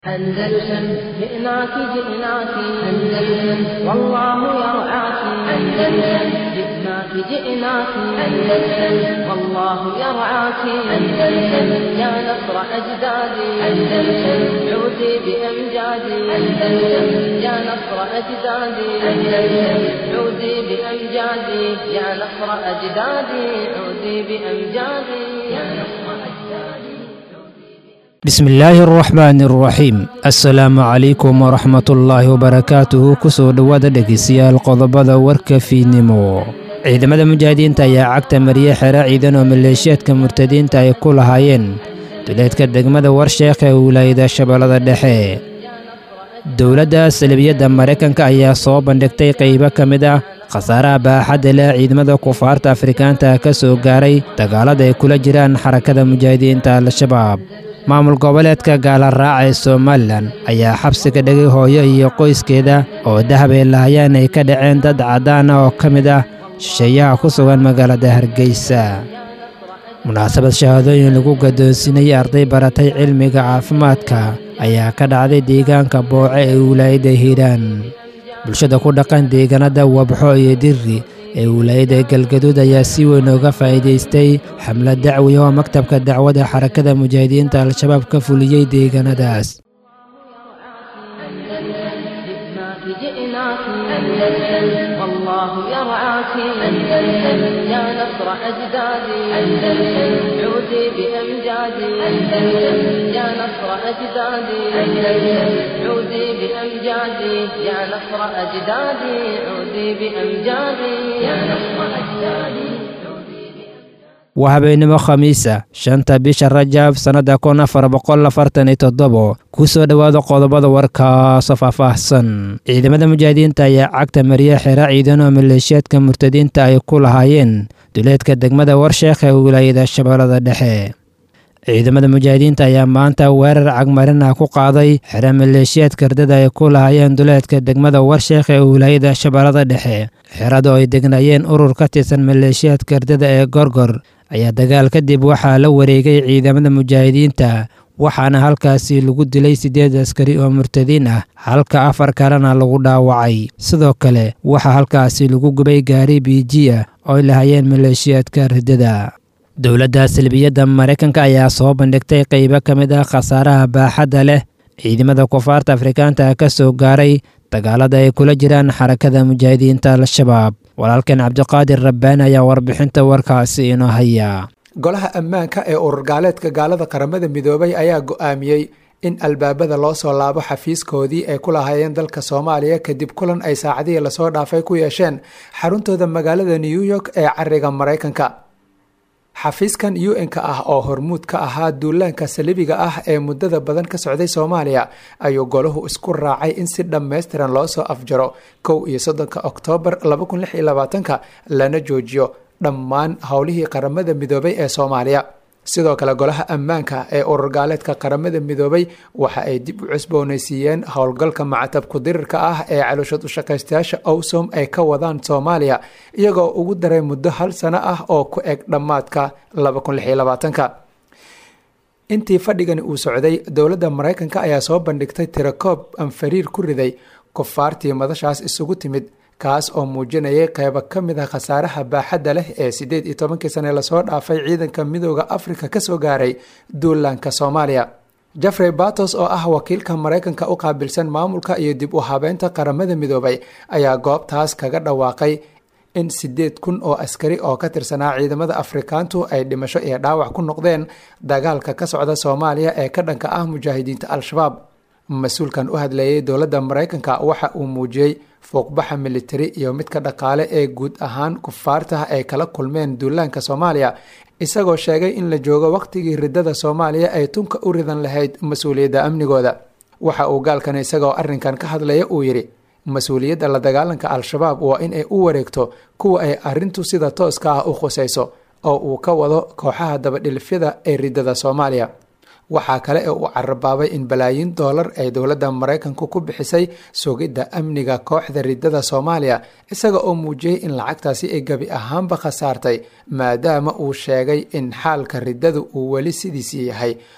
أندلسن جئناك جئناك أندلسن والله يرعاك أندلسن جئناك جئناك أندلسن والله يرعاك أندلسن يا نصر أجدادي أندلسن عودي بأمجادي أندلسن يا نصر أجدادي أندلسن عودي بأمجادي يا نصر أجدادي عودي بأمجادي يا نصر أجدادي bismillaahi araxmaani araxiim assalaamu calaykum waraxmatullaahi wabarakaatuhu kusoo dhowaada dhegeystayaal qodobada warka fiidnimo ciidamada mujaahidiinta ayaa cagta mariye xero ciidan oo maleeshiyaadka murtadiinta ay ku lahaayeen duleedka degmada warsheekh ee wilaayada shabeellada dhexe dowladda salibiyadda maraykanka ayaa soo bandhigtay qaybo ka mid ah khasaaraha baaxadda leh ciidamada kufaarta afrikaanta ka soo gaaray dagaalada ay kula jiraan xarakada mujaahidiinta al-shabaab maamul goboleedka gaala raaca ee somalilan ayaa xabsiga dhigay hooyo iyo qoyskeeda oo dahab ay lahayaan ay ka dhaceen dad caddaan ah oo ka mid ah shisheeyaha ku sugan magaalada hargeysa munaasabad shahaadooyin lagu gaddoonsiinayay arday baratay cilmiga caafimaadka ayaa ka dhacday deegaanka booce ee wilaayadda hiiraan bulshada ku dhaqan deegaanada wabxo iyo dirri ee wilaayadda galgaduud ayaa si weyn uga faa'iidaystay xamlad dacwi oo maktabka dacwadda xarakada mujaahidiinta al-shabaab ka fuliyey deegaanadaas جئناك جئناك أندلسن والله يرعاك أندلسن يا نصر أجدادي أندلسن عودي بأمجادي أندلسن يا نصر أجدادي أندلسن عودي بأمجادي يا نصر أجدادي عودي بأمجادي يا نصر أجدادي waa habeenimo khamiisa shanta bisha rajab sannadda kun afar boqol afartan iyo toddobo ku soo dhowaada qodobada warkaasoo faahfaahsan ciidamada mujaahidiinta ayaa cagta mariye xero ciidan oo maleeshiyaadka murtadiinta ay ku lahaayeen duleedka degmada warsheekh ee wilaayada shabeellada dhexe ciidamada mujaahidiinta ayaa maanta weerar cagmarin ah ku qaaday xero maleeshiyaad kardada ay ku lahaayeen duleedka degmada warsheekh ee wilaayada shabeellada dhexe xerada oo ay degnaayeen urur ka tirsan maleeshiyaad kardada ee gorgor ayaa dagaal kadib waxaa la wareegay ciidamada mujaahidiinta waxaana halkaasi lagu dilay siddeed askari oo murtadiin ah halka afar kalena lagu dhaawacay sidoo kale waxaa halkaasi lagu gubay gaari biiji ah oo ay lahayeen maleeshiyaadka ridada dowladda salbiyadda maraykanka ayaa soo bandhigtay qaybo ka mid ah khasaaraha baaxadda leh ciidamada kufaarta afrikaanta ka soo gaaray dagaalada ay kula jiraan xarakada mujaahidiinta al-shabaab walaalkan cabdiqaadir rabbaan ayaa warbixinta warkaasi inoo haya golaha ammaanka ee urur gaaleedka gaalada qaramada midoobay ayaa go-aamiyey in albaabada loo soo laabo xafiiskoodii ay ku lahaayeen dalka soomaaliya kadib kulan ay saacadihii lasoo dhaafay ku yeesheen xaruntooda magaalada new york ee cariga maraykanka xafiiskan u n-ka ah oo hormuud ka ahaa duulaanka salibiga ah ee muddada badan ka socday soomaaliya ayuu golahu isku raacay in si dhammaystiran loo soo afjaro kow iyo soddonka oktoobar laba kun lix iyo labaatanka lana joojiyo dhammaan howlihii qaramada midoobay ee soomaaliya sidoo kale golaha ammaanka ee urur gaaleedka qaramada midoobay waxa ay dib u cusboonaysiiyeen howlgalka macatabku dirirka ah ee calooshad ushaqaystayaasha owsom ay ka wadaan soomaaliya iyagoo ugu daray muddo hal sano ah oo ku eg dhammaadka intii fadhigani uu socday dowladda maraykanka ayaa soo bandhigtay tirakoob anfariir ku riday kufaartii madashaas isugu timid kaas oo muujinayay qeybo ka mid ah khasaaraha baaxadda leh ee siddeed iyo tobankii sane lasoo dhaafay ciidanka midooda afrika kasoo gaaray duulaanka soomaaliya jeffrey batos oo ah wakiilka maraykanka u qaabilsan maamulka iyo dib u habeynta qaramada midoobay ayaa goobtaas kaga dhawaaqay in siddeed kun oo askari oo ka tirsanaa ciidamada afrikaantu ay dhimasho iyo dhaawac ku noqdeen dagaalka ka socda soomaaliya ee ka dhanka ah mujaahidiinta al-shabaab mas-uulkan u hadlayay dowladda maraykanka waxa uu muujiyey fuuqbaxa militari iyo midka dhaqaale ee guud ahaan kufaarta ay kala kulmeen duulaanka soomaaliya isagoo sheegay in la joogo wakhtigii ridada soomaaliya ay tunka u ridan lahayd mas-uuliyadda amnigooda waxa uu gaalkan isagoo arrinkan ka hadlaya uu yidhi mas-uuliyadda la dagaalanka al-shabaab waa in ay u wareegto kuwa ay arrintu sida tooska ah u khusayso oo uu ka wado kooxaha dabadhilifyada ee ridada soomaaliya waxaa kale ee uu carabaabay in balaayiin doolar ay dowladda maraykanku ku bixisay sugidda amniga kooxda ridada soomaaliya isaga oo muujiyey in lacagtaasi ay gebi ahaanba khasaartay maadaama uu sheegay in xaalka riddadu uu weli sidiisii yahay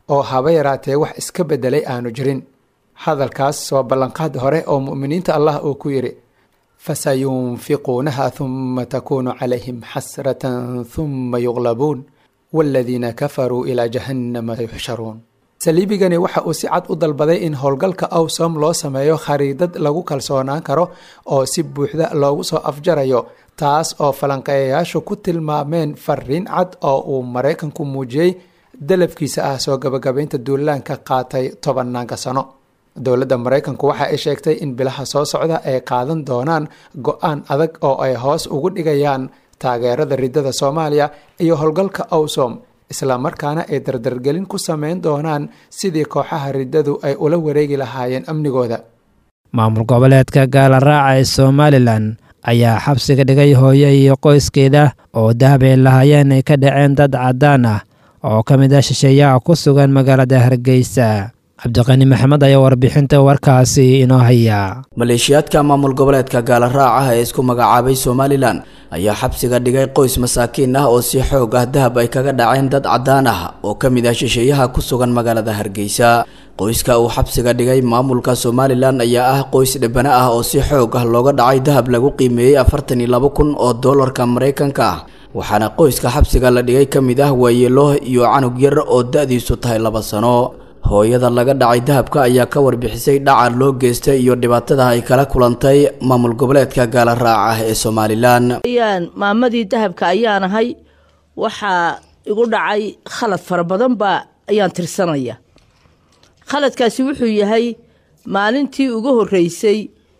oo haba yaraatee wax iska beddelay aanu jirin hadalkaas waa ballanqaad hore oo mu'miniinta allah uu ku yidhi fasayunfiquunaha huma takuunu calayhim xasratan huma yuqlabuun waaladiina kafaruu ilaa jahannama yuxsharuun saliibigani waxa uu si cad u dalbaday in howlgalka awsom loo sameeyo khariidad lagu kalsoonaan karo oo si buuxda loogu soo afjarayo taas oo falanqeeyayaashu ku tilmaameen fariin cad oo uu maraykanku muujiyey dalabkiisa ah soo gabagabaynta duulaanka qaatay tobanaanka sano dowladda maraykanku waxa ay sheegtay in bilaha soo socda ay qaadan doonaan go-aan adag oo ay hoos ugu dhigayaan taageerada riddada soomaaliya iyo howlgalka awsom islamarkaana ay dardargelin ku sameyn doonaan sidii kooxaha riddadu ay ula wareegi lahaayeen amnigooda maamul goboleedka gaalaraaca ee somalilan ayaa xabsiga dhigay hooyo iyo qoyskeeda oo dahab ay lahaayeen ay ka dhaceen dad caddaan ah oo ka mid ah shisheeyaha ku sugan magaalada hargeysa cabdiqani maxamed ayaa warbixinta warkaasi inoo haya maleeshiyaadka maamul goboleedka gaalaraaca ee isku magacaabay somalilan ayaa xabsiga dhigay qoys masaakiin ah oo si xoog ah dahab ay kaga dhaceen dad caddaan ah oo ka mid ah shisheeyaha ku sugan magaalada hargeysa qoyska uu xabsiga dhigay maamulka somalilan ayaa ah qoys dhibana ah oo si xoog ah looga dhacay dahab lagu qiimeeyey afartan iyo laba kun oo doolarka maraykanka ah waxaana qoyska xabsiga la dhigay ka mid ah waayeelo iyo canug yar oo da-diisu tahay laba sano hooyada laga dhacay dahabka ayaa ka warbixisay dhaca loo geystay iyo dhibaatada ay kala kulantay maamul goboleedka gaala raaca ah ee somalilan ayaan maamadii dahabka ayaan ahay waxaa igu dhacay khalad fara badan baa ayaan tirsanaya khaladkaasi wuxuu yahay maalintii ugu horreysay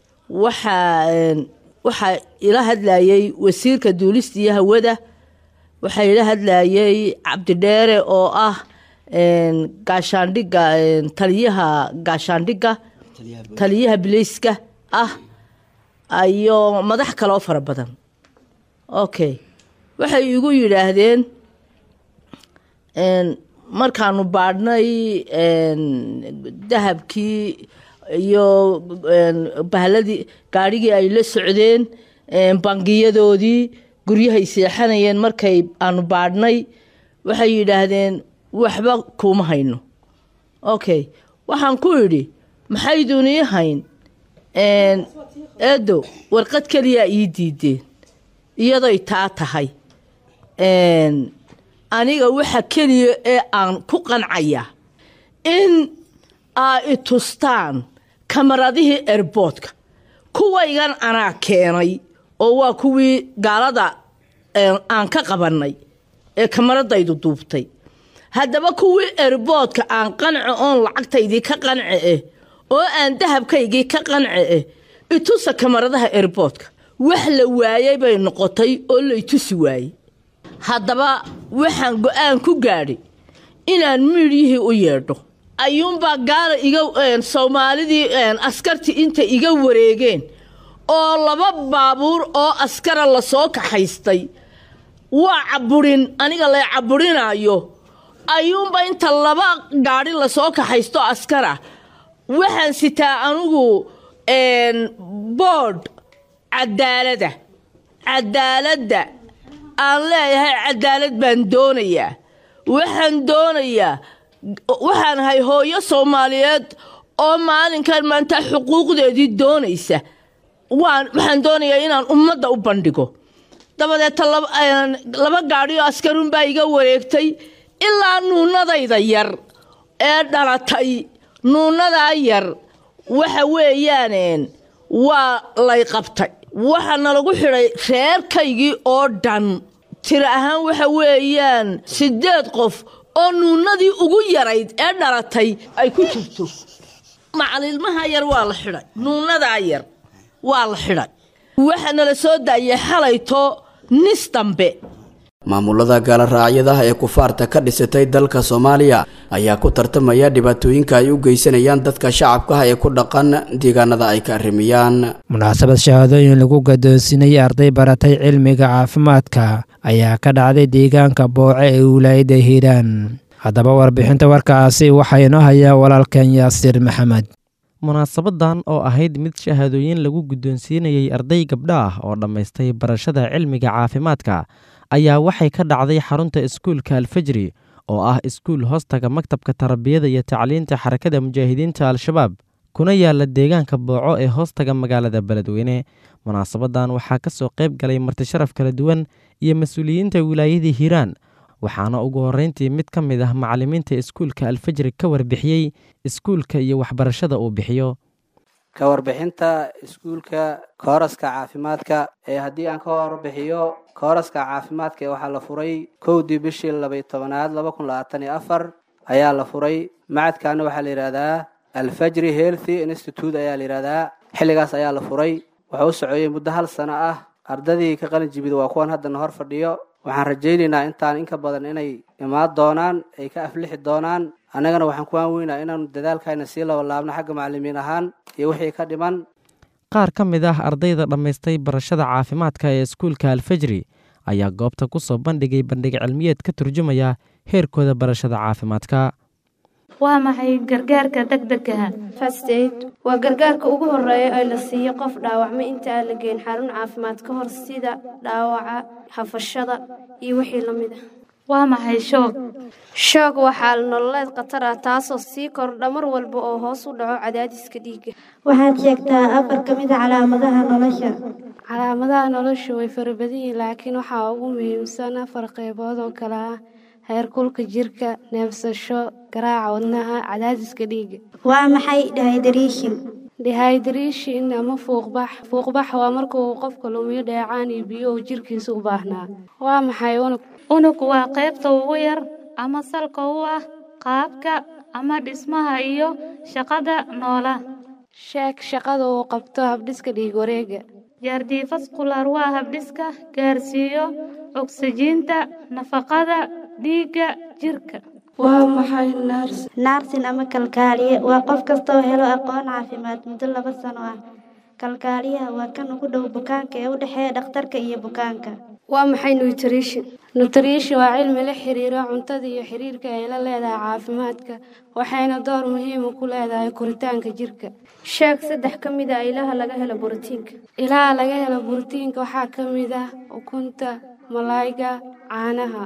waxaa waxaa ila hadlayay wasiirka duulista iyo hawada waxaa ila hadlayay cabdidheere oo ah gaashaandhiga taliyaha gaashaandhigga taliyaha bileyska ah iyo madax kaloo fara badan okay waxay igu yidhaahdeen markaanu baadhnay dahabkii iyo bahladii gaadhigii ay la socdeen bangiyadoodii guryahay seexanayeen markay aanu baadhnay waxay yidhaahdeen waxba kuuma hayno okay waxaan ku idhi maxaydun ii hayn eedo warqad keliyaa ii diideen iyadoy taa tahay aniga waxa keliya ee aan ku qancaya in aa i tustaan kamaradihii erboodka kuwaygan anaa keenay oo waa kuwii gaalada aan ka qabannay ee kamaradaydu duubtay haddaba kuwii erboodka aan qanci oon lacagtaydii ka qanci eh oo aan dahabkaygii ka qanci eh itusa kamaradaha erboodka wax la waayay bay noqotay oo la itusi waayey haddaba waxaan go-aan ku gaadhay inaan miidyihii u yeedho ayuunbaa gaala iga soomaalidii askartii inta iga wareegeen oo laba baabuur oo askara lasoo kaxaystay waa caburin aniga la caburinaayo ayuunba inta laba gaadhi lasoo kaxaysto askara waxaan sitaa anigu boodh cadaalada cadaaladda aan leeyahay cadaalad baan doonayaa waxaan doonayaa waxaan ahay hooyo soomaaliyeed oo maalinkan maanta xuquuqdeedii doonaysa waxaan doonayaa inaan ummadda u bandhigo dabadeeta laba gaadhi oo askarunbaa iga wareegtay ilaa nuunadayda yar ee dhalatay nuunadaa yar waxa weeyaan waa lay qabtay waxaana lagu xidhay reerkaygii oo dhan tiro ahaan waxa weeyaan siddeed qof oo nuunadii ugu yarayd ee dhalatay ay ku jirto macalilmaha yar waa la xidhay nuunadaa yar waa la xidhay waxaana la soo daayay xalayto nis dambe maamulada gaala raacyada ee kufaarta ka dhisatay dalka soomaaliya ayaa ku tartamaya dhibaatooyinka ay u geysanayaan dadka shacabka ah ee ku dhaqan deegaanada ay ka arrimiyaan munaasabad shahaadooyin lagu gadoonsiinayay arday baratay cilmiga caafimaadka ayaa ka dhacday deegaanka booce ee wilaayadda hiiraan haddaba warbixinta warkaasi waxaa inoo hayaa walaalkan yaasiir maxamed munaasabadan oo ahayd mid shahaadooyin lagu guddoonsiinayay arday gabdha ah oo dhammaystay barashada cilmiga caafimaadka ayaa waxay ka dhacday xarunta iskuulka alfajri oo ah iskuul hoostaga maktabka tarbiyada iyo tacliinta xarakada mujaahidiinta al-shabaab kuna yaala deegaanka booco ee hoostaga magaalada beledweyne munaasabadan waxaa ka soo qayb galay martisharaf kala duwan iyo mas-uuliyiinta wilaayadii hiiraan waxaana ugu horreyntii mid ka mid ah macallimiinta iskuulka alfajri ka warbixiyey iskuulka iyo waxbarashada uu bixiyo ka warbixinta iskuulka kooraska caafimaadka ee haddii aan ka warbixiyo kooraska caafimaadka ee waxaa la furay kowdii bishii labay tobanaad laba kun labaatan iyo afar ayaa la furay macadkaana waxaa la yidhaahdaa alfajri healthy institute ayaa la yidhahdaa xilligaas ayaa la furay wuxuu u socoyey muddo hal sano ah ardadii ka qalin jibida waa kuwan haddana hor fadhiyo waxaan rajaynaynaa intaan inka badan inay imaan doonaan ay ka aflixi doonaan annagana waxaan ku aanweynaa inaanu dadaalkayna sii labalaabno xagga macallimiin ahaan iyo wixii ka dhiman qaar ka mid ah ardayda dhammaystay barashada caafimaadka ee iskuulka alfajri ayaa goobta ku soo bandhigay bandhig cilmiyeed ka turjumaya heerkooda barashada caafimaadka waa maxay gargaarka degdegaha first aid waa gargaarka ugu horeeya ee la siiyo qof dhaawacmay inta aan la geyn xarun caafimaad ka hor sida dhaawaca hafashada iyo wixii la mid ah waa maxay shoog shoog waa xaal nololeed khatar ah taasoo sii kordha mar walba oo hoos u dhaco cadaadiska dhiigga waxaad sheegtaa afar ka mid a calaamadaha nolosha calaamadaha nolosha way farabadan yihiin laakiin waxaa ugu muhiimsan afar qaybood oo kale ah heerkulka jirka neebsasho garaaca wadnaha cadaadiska dhiigga waa maxay dehydration dehydration ama fuuqbax fuuqbax waa marka uu qofka lumiyo dheecaan iyo biyo uu jirkiisa u baahnaa waa maxay unug unug waa qaybta ugu yar ama salka u ah qaabka ama dhismaha iyo shaqada noola sheeg shaqada uu qabto habdhiska dhiig wareega jaardifaskular waa habdhiska gaarsiiyo ogsijiinta nafaqada dhiigga jirka waa maxay nars naarsin ama kalkaaliye waa qof kastoo helo aqoon caafimaad muddo laba sano ah kalkaaliyaha waa kan ugu dhow bukaanka ee u dhexeeya dhakhtarka iyo bukaanka waa maxay nutrition nutrition waa cilmi la xiriira cuntada iyo xiriirka ay la leedahay caafimaadka waxayna door muhiima ku leedahay koritaanka jirka sheeg saddex ka mid a ilaha laga helo borotiinka ilaha laga helo borotiinka waxaa ka mid ah ukunta malaayga caanaha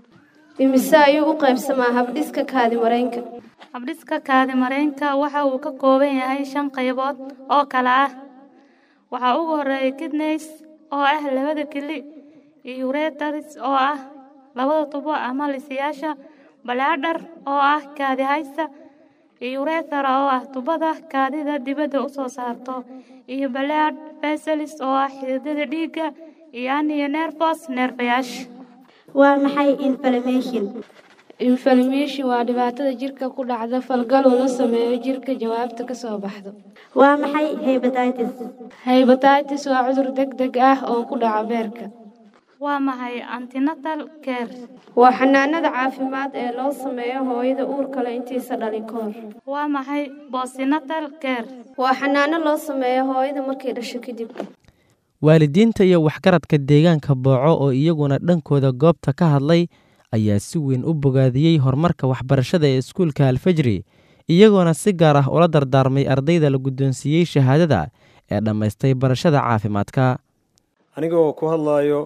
imise ayuu u qaybsamaa habdhiska kaadimareynka habdhiska kaadimareynka waxa uu ka kooban yahay shan qaybood oo kale ah waxaa ugu horeeya kidneys oo ah labada keli iyo uretars oo ah labada tubo ama lisayaasha balaadhar oo ah kaadi haysta iyo urethara oo ah tubada kaadida dibadda u soo saarto iyo balaad veselis oo ah xididada dhiigga iyo aniyo nervos neerfayaasha waa maxay inflammation inflammation waa dhibaatada jirka ku dhacda falgal uu la sameeyo jirka jawaabta ka soo baxdo waa maxay hebatitis hebatitis waa cudur deg deg ah oo ku dhaca beerka waa maxay antinatal care waa xanaanada caafimaad ee loo sameeyo hooyada uurka leh intiisa dhalin ka hor waa maxay postnatal care waa xanaano loo sameeyo hooyada markay dhasho kadib waalidiinta iyo waxgaradka deegaanka booco oo iyaguna dhankooda goobta ka hadlay ayaa si weyn u bogaadiyey horumarka waxbarashada ee iskuulka alfajri iyagoona si gaar ah ula dardaarmay ardayda la guddoonsiiyey shahaadada ee dhammaystay barashada caafimaadka anigoo ku hadlaayo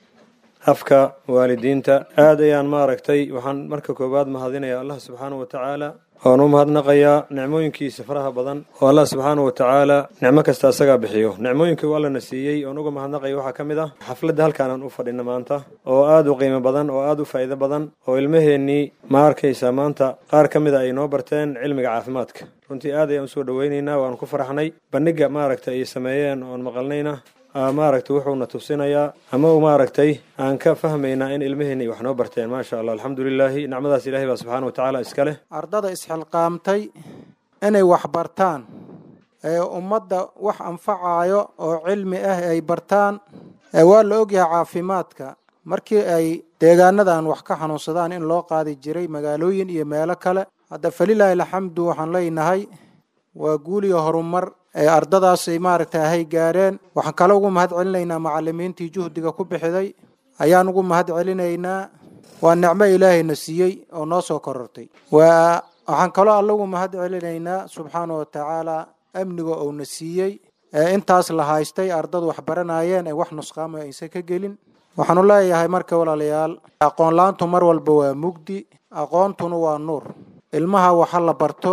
afka waalidiinta aad ayaan maaragtay waxaan marka koowaad mahadinayaa allah subxaanahu watacaala waan u mahadnaqayaa nicmooyinkiisa faraha badan oo allah subxaanahu watacaala nicmo kasta asagaa bixiyo nicmooyinkii allana siiyey oon uga mahadnaqaya waxaa ka mid ah xafladda halkaanaan u fadhina maanta oo aad u qiimo badan oo aad u faa'iido badan oo ilmaheennii ma arkaysa maanta qaar ka mid a ay noo barteen cilmiga caafimaadka runtii aad ayaan usoo dhoweynaynaa waan ku faraxnay bandhiga maaragtay ay sameeyeen oon maqalnayna maaragtay wuxuuna tusinayaa ama maaragtay aan ka fahmaynaa in ilmaheenna ay wax noo barteen maasha allah alxamdulilaahi nicmadaas ilahay baa subxaana wa tacaala iska leh ardada isxilqaamtay inay wax bartaan ee ummadda wax anfacaayo oo cilmi ah ay bartaan waa la ogyahay caafimaadka markii ay deegaanadan wax ka xanuunsadaan in loo qaadi jiray magaalooyin iyo meelo kale hadda falilaahi alxamdu waxaan leenahay waa guuliyo horumar ee ardadaasay maaragtay ahay gaareen waxaan kale ugu mahad celinaynaa macalimiintii juhdiga ku bixiday ayaan ugu mahad celinaynaa waa nicmo ilaahayna siiyey oo noo soo korortay waa waxaan kaloo alle ugu mahad celinaynaa subxaana wa tacaala amniga uuna siiyey ee intaas la haystay ardadu wax baranayeen ee wax nusqaama aysan ka gelin waxaanu leeyahay marka walaalayaal aqoonlaantu mar walba waa mugdi aqoontuna waa nuur ilmaha waxa la barto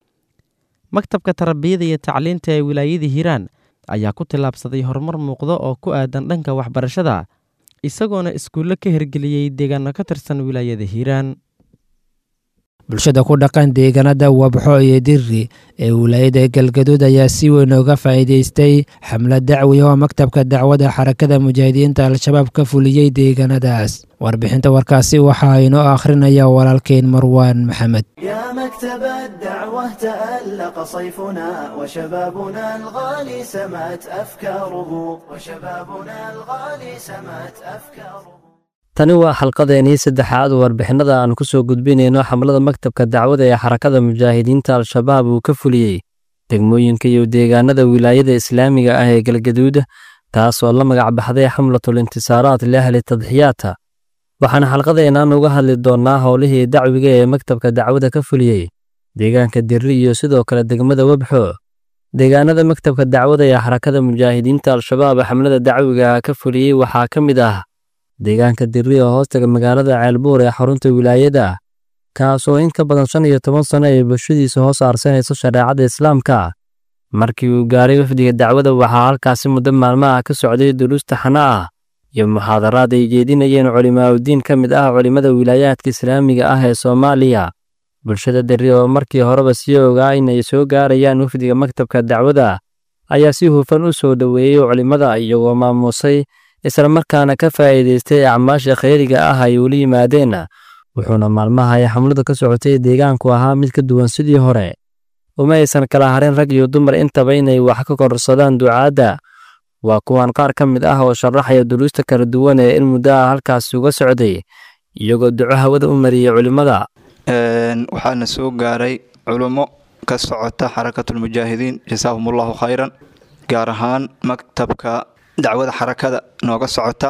maktabka tarbiyada iyo tacliinta ee wilaayada hiiraan ayaa ku tillaabsaday horumar muuqda oo ku aadan dhanka waxbarashada isagoona iskuullo ka hirgeliyey deegaano ka tirsan wilaayada hiiraan bulshada ku dhaqan deegaanada wabxo iyo diri ee wilaayada galgaduud ayaa si weyn uga faa'iidaystay xamlad dacwi oo maktabka dacwada xarakada mujaahidiinta al-shabaab ka fuliyey deegaanadaas warbixinta warkaasi waxaa inoo akhrinaya walaalkeen marwaan maxamed يا مكتب الدعوة تألق صيفنا وشبابنا الغالي سمت أفكاره وشبابنا الغالي سمت أفكاره tani waa xalqadeenii saddexaad warbixinada aan ku soo gudbinayno xamlada maktabka dacwada ee xarakada mujaahidiinta al-shabaab uu ka fuliyey degmooyinka iyo deegaanada wilaayada islaamiga ah ee galgaduud taasoo la magac baxday xamlatul intisaaraat liahli tadxiyaata waxaana xalqadeennan uga hadli doonnaa howlihii dacwiga ee maktabka dacwada ka fuliyey deegaanka dirri iyo sidoo kale degmada webxo deegaanada maktabka dacwada ee xarakada mujaahidiinta al-shabaab xamlada dacwiga ka fuliyey waxaa ka mid ah deegaanka dirri oo hoostaga magaalada ceelbuur ee xarunta wilaayada kaasoo in ka badan shan iyo toban sano ay bulshadiisa hoos aarsanayso shareecada islaamka markii uu gaaray wafdiga dacwada waxaa halkaasi muddo maalmaha ka socday duruusta xana ah iyo muxaadaraad ay jeedinayeen culimaaudiin ka mid ah culimmada wilaayaadka islaamiga ah ee soomaaliya bulshada dirri oo markii horeba sii ogaa inay soo gaarayaan wafdiga maktabka dacwada ayaa si hufan u soo dhoweeyey culimmada iyagoo maamuusay islamarkaana ka faa'iidaystay acmaasha khayriga ah ay ula yimaadeen wuxuuna maalmaha ay xamladu ka socotay deegaanku ahaa mid ka duwan sidii hore uma aysan kala harin rag iyo dumar intaba inay wax ka kororsadaan ducaadda waa kuwan qaar ka mid ah oo sharaxaya duruusta kala duwan ee in muddo ah halkaasi uga socday iyagoo duco hawada u mariyey culimmada waxaana soo gaaray culummo ka socota xarakatulmujaahidiin jasaahumullahu khayran gaar ahaan maktabka dacwada xarakada nooga socota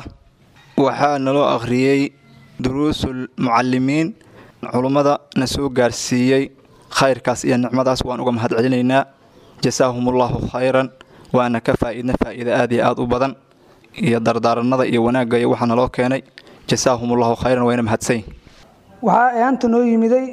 waxaa naloo akhriyey duruusul mucalimiin culummada na soo gaarsiiyey khayrkaas iyo nicmadaas waan uga mahad celinaynaa jasaahumullahu khayran waana ka faa'iidna faa'iida aad iyo aad u badan iyo dardaaranada iyo wanaagga iyo waxaa naloo keenay jasaahumullahu khayran wayna mahadsan waxaa eeanta noo yimiday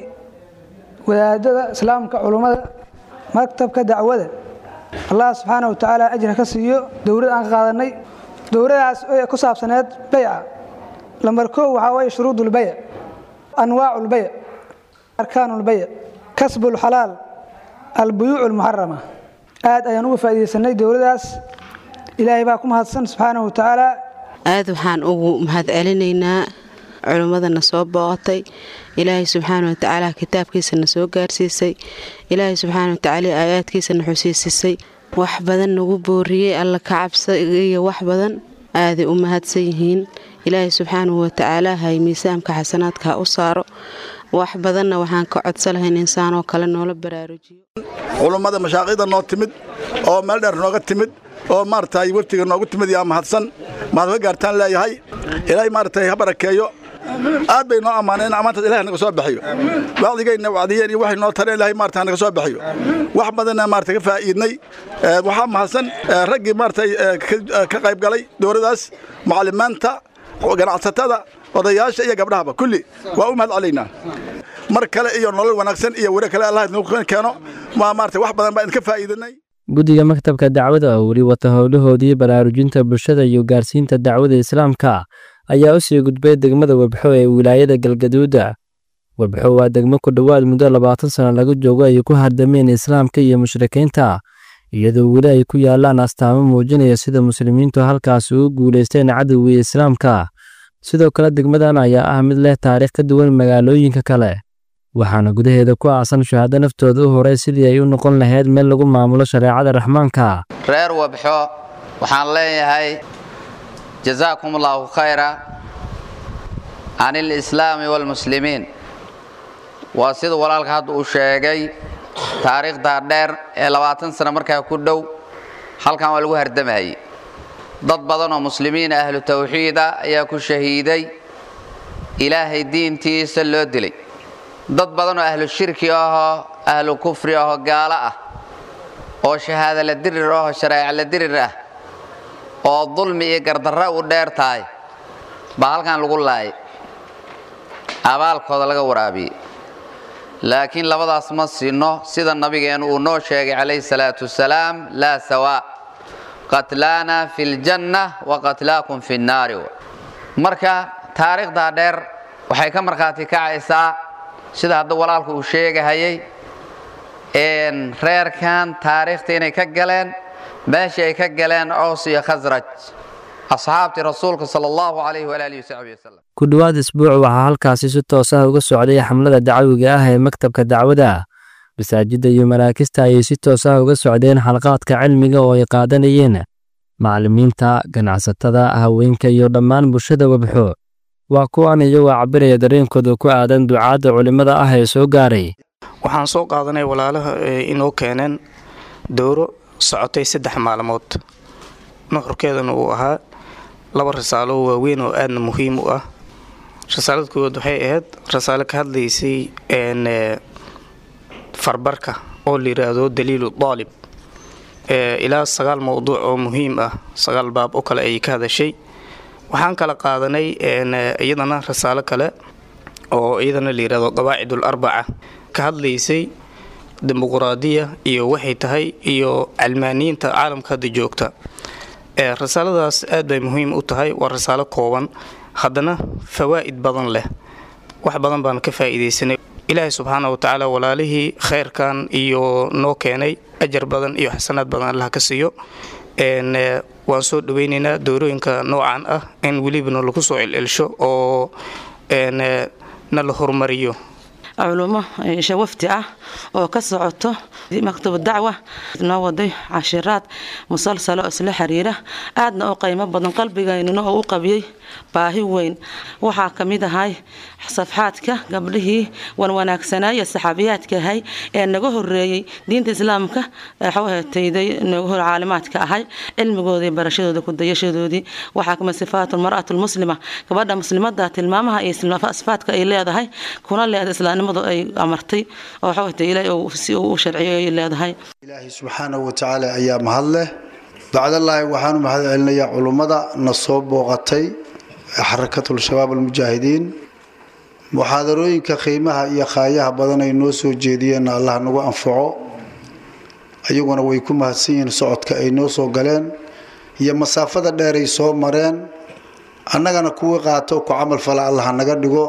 wadaadada islaamka culummada maktabka dacwada allah subxaana wa tacaala ajra ka siiyo dowlad aan ka qaadanay dowladaas oo ku saabsaneed bayca lambar koow waxaa waye shuruudulbayc anwaaculbayc arkaanulbayc kasbulxalaal albuyuuc almuxarama aad ayaan uga faa'iidaysanay dowladaas ilaahay baa ku mahadsan subxaanahu wa tacaala aad waxaan ugu mahad celinaynaa culimmadana soo booqatay ilaahay subxaana wa tacaala kitaabkiisana soo gaarsiisay ilaahay subxaana wa tacaala aayaadkiisana xusiisisay wax badan nagu booriyey alla ka cabsa iyo wax badan aaday u mahadsan yihiin ilaahay subxaanahu wa tacaala hay miisaamka xasanaadka ha u saaro wax badanna waxaan ka codsan lahayn insaanoo kale noola baraarujiyo culummada mashaaqida noo timid oo meel dheer nooga timid oo maaragtay waftiga noogu timid yaa mahadsan maad ka gaartaan leeyahay ilaahay maaragtay ha barakeeyo aad bay noo ammaaneen ammaantaas ilahay naga soo bixiyo wacdigayna wacdiyeen iyo waxay noo tareen ilahay maarata naga soo bixiyo wax badanna maarata ka faa'iidnay waxaa mahadsan raggii maaragtay ka qayb galay dowladaas mucallimaanta ganacsatada odayaasha iyo gabdhahaba kulli waa u mahad celaynaa mar kale iyo nolol wanaagsan iyo weri kale allah nagu keeno waa maarata wax badan baa idinka faa'iidanay guddiga maktabka dacwada oo weli wata howlahoodii baraarujinta bulshada iyo gaarsiinta dacwada islaamka ayaa u sii gudbay degmada webxo ee wilaayada galgaduuda webxo waa degmo ku dhowaad muddo labaatan sano laga joogo ay ku hardameen islaamka iyo mushrikiinta iyadoo weli ay ku yaalaan astaamo muujinaya sida muslimiintu halkaas ugu guulaysteen cadowgii islaamka sidoo kale degmadan ayaa ah mid leh taariikh ka duwan magaalooyinka kale waxaana gudaheeda ku aasan shahaado naftooda u horay sidii ay u noqon lahayd meel lagu maamulo shareecada raxmaanka reer webxo waxaan leeyahay jazaakum allaahu khayra can ilislaami waalmuslimiin waa sida walaalka hadda uu sheegay taariikhdaa dheer ee labaatan sano markaa ku dhow halkan waa lagu hardamayay dad badan oo muslimiina ahlu tawxiida ayaa ku shahiiday ilaahay diintiisa loo dilay dad badan oo ahlu shirki ahoo ahlu kufri ahoo gaalo ah oo shahaada la dirir ahoo shareeca la dirir ah oo dulmi iyo gardarra u dheer tahay baa halkan lagu laayay abaalkooda laga waraabiyey laakiin labadaas ma sinno sida nabigeennu uu noo sheegay calayhi salaatu wasalaam laa sawaa qatlaana fi ljanna wa qatlaakum fi nnaari marka taariikhdaa dheer waxay ka markhaati kacaysaa sida hadda walaalku uu sheegahayay reerkan taariikhta inay ka galeen meeshii ay ka galeen cows iyo khasraj asxaabtii rasuulka sala allahu calayhi walaalihi wasaxbi wasalam ku dhowaad isbuuc waxaa halkaasi si toos ah uga socday xamlada dacwiga ah ee maktabka dacwada masaajidda iyo maraakista ayay si toos ah uga socdeen xalqaadka cilmiga oo ay qaadanayeen macallimiinta ganacsatada haweenka iyo dhammaan bulshada wabxo waa kuwan iyagoo cabiraya dareenkooda ku aadan ducaadda culimmada ah ee soo gaaray waxaan soo qaadanay walaalaha inoo keeneen dowro socotay saddex maalmood nuxurkeedana uu ahaa laba rasaalo waaweyn oo aadna muhiim u ah rasaalada koowaad waxay ahayd rasaalo ka hadlaysay farbarka oo la yidhaahdo daliilu daalib ilaa sagaal mowduuc oo muhiim ah sagaal baab oo kale ayay ka hadashay waxaan kala qaadanay iyadana rasaalo kale oo iyadana la yidhahdo qawaacidul arbaca ka hadlaysay dimuquraadiya iyo waxay tahay iyo calmaaniyiinta caalamka hadda joogta rasaaladaas aad bay muhiim u tahay waa rasaalo kooban haddana fawaa'id badan leh wax badan baan ka faa'iidaysanay ilaahay subxaana wa tacaala walaalihii khayrkan iyo noo keenay ajar badan iyo xasanaad badan allah ka siiyo waan soo dhaweynaynaa doorooyinka noocan ah in welibana lagu soo celcelsho oo na la horumariyo culumo shawafti ah oo ka socoto maktab dacwa noo waday cashiraad musalsalo isla xiriira aadna u qiimo badan qalbigaynuna oo u qabiyey baahi weyn waxaa ka mid ahay safxaadka gabdhihii wanwanaagsanaaye saxaabiyaadka ahay ee naga horeeyey diinta islaamka xawhetayday naga hor caalimaadka ahay cilmigoodii barashadooda kudayashadoodii waxaa kamid sifaatu mar'atu lmuslima gabadha muslimada tilmaamaha iyo sifaadka ay leedahay kuna leeda islaamnimadu ay amartay oo xawhetay ilaahay si uu u sharciyo ay leedahay ilaahay subxaanahu watacaala ayaa mahad leh bacdallaahi waxaanu mahad celinayaa culummada na soo booqatay xarakatul shabaab almujaahidiin muxaadarooyinka qiimaha iyo khaayaha badan ay noo soo jeediyeenna allah nagu anfaco ayaguna way ku mahadsan yihiin socodka ay noo soo galeen iyo masaafada dheeray soo mareen annagana kuwii qaato ku camal fala allah naga dhigo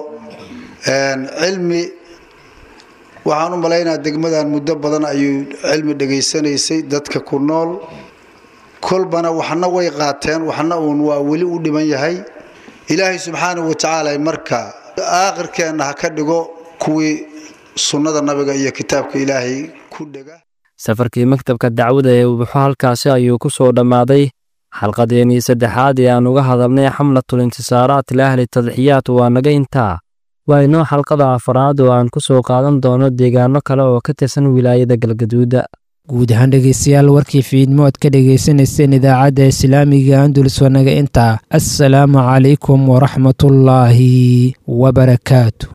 cilmi waxaan u malaynaa degmadan muddo badan ayuu cilmi dhegaysanaysay dadka ku nool kolbana waxna way qaateen waxna uun waa weli u dhiman yahay ilaahay subxaanahu watacaala marka aakhirkeenna ha ka dhigo kuwii sunnada nabiga iyo kitaabka ilaahay ku dhega safarkii maktabka dacwada ee ubuxo halkaasi ayuu ku soo dhammaaday xalqadeenii saddexaad ee aan uga hadalnay xamlatul intisaaraat liahli tadxiyaat waa naga intaa waa inoo xalqada afaraad oo aan ku soo qaadan doono deegaano kale oo ka tirsan wilaayada galgaduuda guud ahaan dhegaystayaal warkii fiidmo aad ka dhagaysanayseen idaacadda islaamiga andulus wanaga intaa assalaamu calaykum waraxmatullaahi wabarakaatu